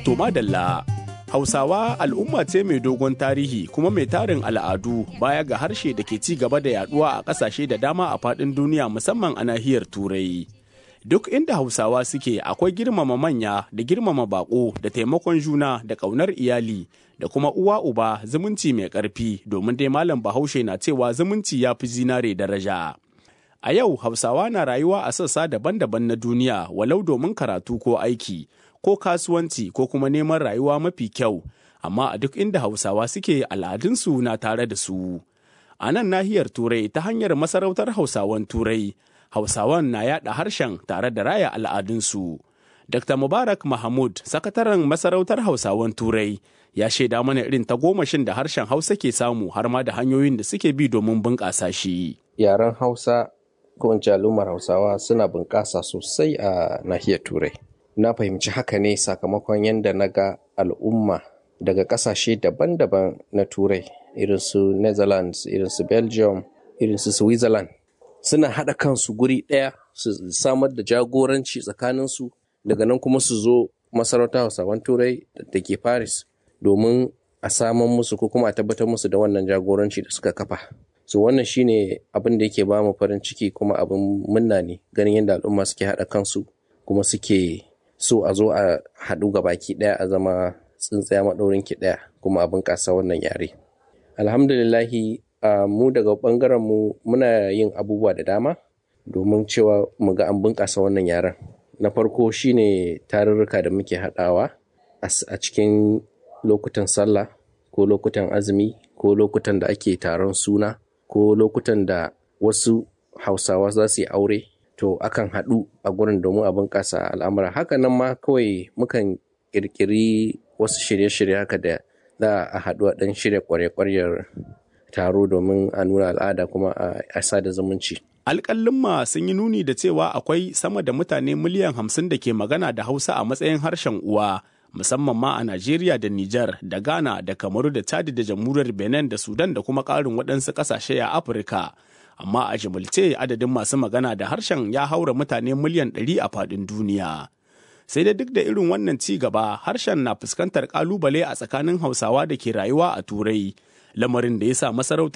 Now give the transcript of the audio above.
To madalla, Hausawa al'umma ce mai dogon tarihi kuma mai tarin al'adu baya ga harshe da ke ci gaba da yaduwa a ƙasashe da dama a faɗin duniya musamman a nahiyar Turai. Duk inda Hausawa suke akwai girmama manya da girmama bako da taimakon juna da ƙaunar iyali da kuma uwa uba zumunci mai ƙarfi domin dai malam Bahaushe na cewa zumunci ya fi zinare daraja. A yau Hausawa na rayuwa a sassa daban-daban na duniya walau domin karatu ko aiki. ko kasuwanci ko kuma neman rayuwa mafi kyau amma a duk inda hausawa suke al'adunsu na tare da su a nan nahiyar turai ta hanyar masarautar hausawan turai hausawan na yada harshen tare da raya al'adunsu dr mubarak mahmud sakataren masarautar hausawan turai ya shaida mana irin tagomashin da harshen hausa ke samu har ma da hanyoyin da suke bi domin bunƙasa shi yaren hausa ko in al'ummar hausawa suna bunƙasa sosai a nahiyar turai na fahimci haka ne sakamakon yadda na ga al'umma daga ƙasashe daban-daban na turai irin su netherlands irin su belgium irin su switzerland suna haɗa kansu guri ɗaya su samar da jagoranci tsakaninsu daga nan kuma su zo masarauta hausawan turai da ke paris domin a saman musu ko kuma a tabbatar musu da wannan jagoranci da suka kafa so wannan shine abin da yake ba mu farin ciki kuma abin munna ne ganin yadda al'umma suke haɗa kansu kuma suke so a zo a haɗu ga baki ɗaya a zama tsintsaya maɗaurin ki ɗaya kuma a bunƙasa wannan yare alhamdulillahi mu daga ɓangaren mu muna yin abubuwa da dama domin cewa mu ga an bunƙasa wannan yaren na farko shine tarurruka da muke haɗawa a cikin lokutan sallah ko lokutan azumi ko lokutan da ake taron suna ko lokutan da wasu hausawa za su yi aure to akan haɗu a gurin domin a bunƙasa al'amura haka nan ma kawai mukan ƙirƙiri wasu shirye-shirye haka da za a haɗu a ɗan shirya ƙwarya-ƙwaryar taro domin a nuna al'ada kuma a sada zumunci. Alƙalin sun yi nuni da cewa akwai sama da mutane miliyan hamsin da ke magana da Hausa a matsayin harshen uwa, musamman ma a Najeriya da Nijar da Ghana da Kamaru da Chad da Jamhuriyar Benin da Sudan da kuma ƙarin waɗansu ƙasashe a Afirka. amma a jimilce adadin masu magana da harshen ya haura mutane miliyan ɗari a faɗin duniya. Sai da duk da irin wannan ci gaba harshen na fuskantar ƙalubale a tsakanin Hausawa da ke rayuwa a Turai, lamarin da ya sa masarautar